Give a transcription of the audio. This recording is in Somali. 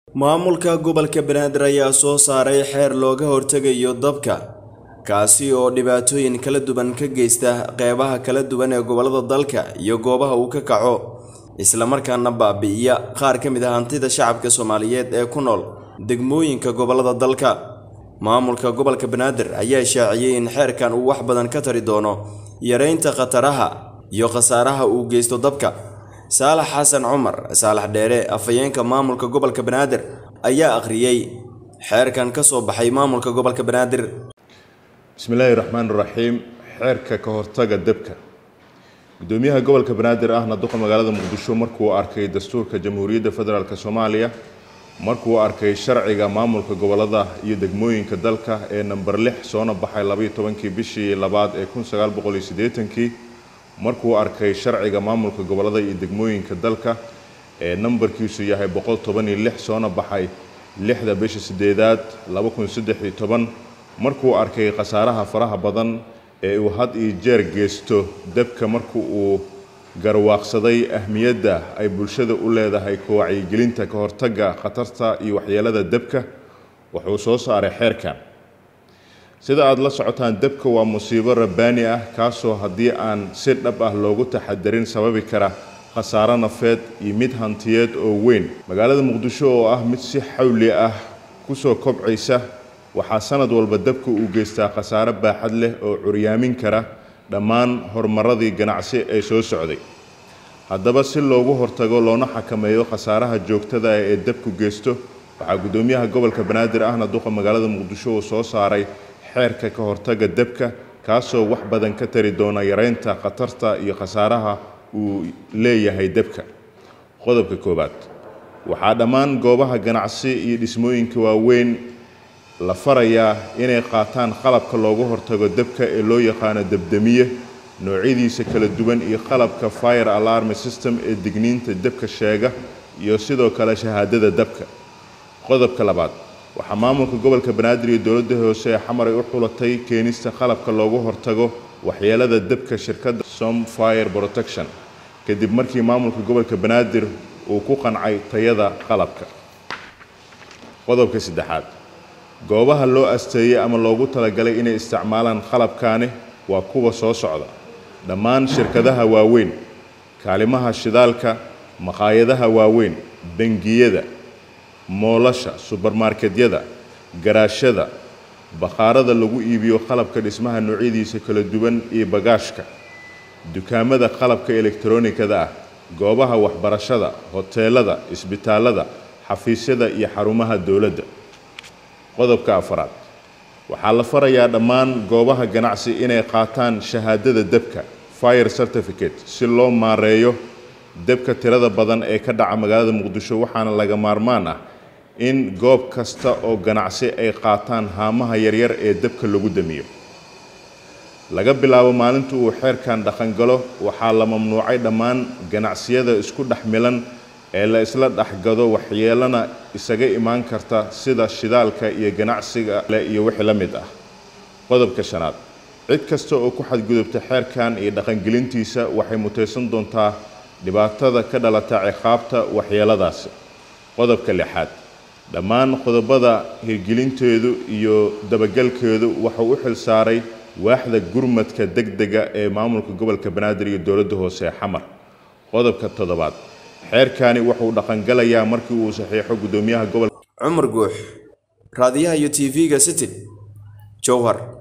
maamulka gobolka banaadir ayaa soo saaray xeer looga hortegayo dabka kaasi oo dhibaatooyin kala duwan ka geysta qeybaha kala duwan ee gobollada dalka iyo goobaha uu ka kaco islamarkaana baabi'iya qaar ka mid ah hantida shacabka soomaaliyeed ee ku nool degmooyinka gobollada dalka maamulka gobolka banaadir ayaa shaaciyey in xeerkan uu wax badan ka tari doono yareynta khataraha iyo khasaaraha uu geysto dabka saalax xasan cumar saalax dheere afhayeenka maamulka gobolka banaadir ayaa akhriyey xeerkan ka soo baxay maamulka gobolka banaadir bismillaahi raxmaan raxiim xeerka ka hortaga debka gudoomiyaha gobolka banaadir ahna duqa magaalada muqdisho markuu arkay dastuurka jamhuuriyadda federaalk soomaaliya markuu arkay sharciga maamulka gobolada iyo degmooyinka dalka ee namber lix soona baxay labaiyo tobankii bishii labaad ee kun sagaal boqol iyo siddeetankii markuu arkay sharciga maamulka gobolada iyo degmooyinka dalka ee nambarkiisu yahay boqol toban iyo lix soona baxay lixda bisha sideedaad laba kun saddex iyo toban markuu arkay khasaaraha faraha badan ee uu had iyo jeer geysto debka marku uu garwaaqsaday ahmiyadda ay bulshada u leedahay ka wacyigelinta ka hortagga khatarta iyo waxyeelada debka wuxuu soo saaray xeerkan sida aada la socotaan debka waa musiibo rabbaani ah kaasoo haddii aan si dhab ah loogu taxadarin sababi kara khasaaro nafeed iyo mid hantiyeed oo weyn magaalada muqdisho oo ah mid si xawli ah kusoo kobcaysa waxaa sanad walba dabka uu geystaa khasaaro baaxad leh oo curyaamin kara dhammaan horumaradii ganacsi ee soo socday haddaba si loogu hortago loona xakameeyo khasaaraha joogtada ah ee dabku geysto waxaa guddoomiyaha gobolka banaadir ahna duqa magaalada muqdisho uu soo saaray xeerka ka hortaga debka kaasoo wax badan ka tari doona yareynta khatarta iyo khasaaraha uu leeyahay debka qodobka koowaad waxaa dhammaan goobaha ganacsi iyo dhismooyinka waaweyn la farayaa inay qaataan qalabka loogu hortago debka ee loo yaqaano debdemiye noocyadiisa kala duwan iyo qalabka fire alarm system ee digniinta debka sheega iyo sidoo kale shahaadada debka qodobka labaad waxaa maamulka gobolka banaadir iyo dowladda hoose ee xamaray u xulatay keenista qalabka loogu hortago waxyeelada debka shirkadda som fire protection kadib markii maamulka gobolka banaadir uu ku qancay tayada qalabka qodobka saddexaad goobaha loo asteeyey ama loogu talagalay inay isticmaalaan qalabkaani waa kuwa soo socda dhammaan shirkadaha waaweyn kaalimaha shidaalka maqaayadaha waaweyn bangiyada moolasha subermarketyada garaashada bakhaarada lagu iibiyo qalabka dhismaha noocyadiisa kala duwan iyo bagaashka dukaamada qalabka elektaroonikada ah goobaha waxbarashada hoteelada isbitaalada xafiisyada iyo xarumaha dowladda qodobka afaraad waxaa la farayaa dhammaan goobaha ganacsi inay qaataan shahaadada debka fire certificate si loo maareeyo debka tirada badan ee ka dhaca magaalada muqdisho waxaana laga maarmaan ah in goob kasta oo ganacsi ay qaataan haamaha yaryar ee debka lagu damiyo laga bilaabo maalinta uu xeerkan dhaqangalo waxaa la mamnuucay dhammaan ganacsiyada isku dhex milan ee la isla dhexgado waxyeelana isaga imaan karta sida shidaalka iyo ganacsiga le iyo wixii la mid ah qodobka shanaad cid kasta oo ku xadgudubta xeerkan iyo dhaqangelintiisa waxay mutaysan doontaa dhibaatada ka dhalata ciqaabta waxyeeladaasi qodobka lixaad dhammaan qodobada hirgelinteedu iyo dabagalkeedu wuxuu u xil saaray waaxda gurmadka degdega ee maamulka gobolka banaadir iyo dowladda hoose ee xamar qodobka toddobaad xeerkani wuxuu dhaqangalayaa markii uu saxiixo guddoomiyaha gobolka cumar guux raadiyaha iyo t v-ga city jowhar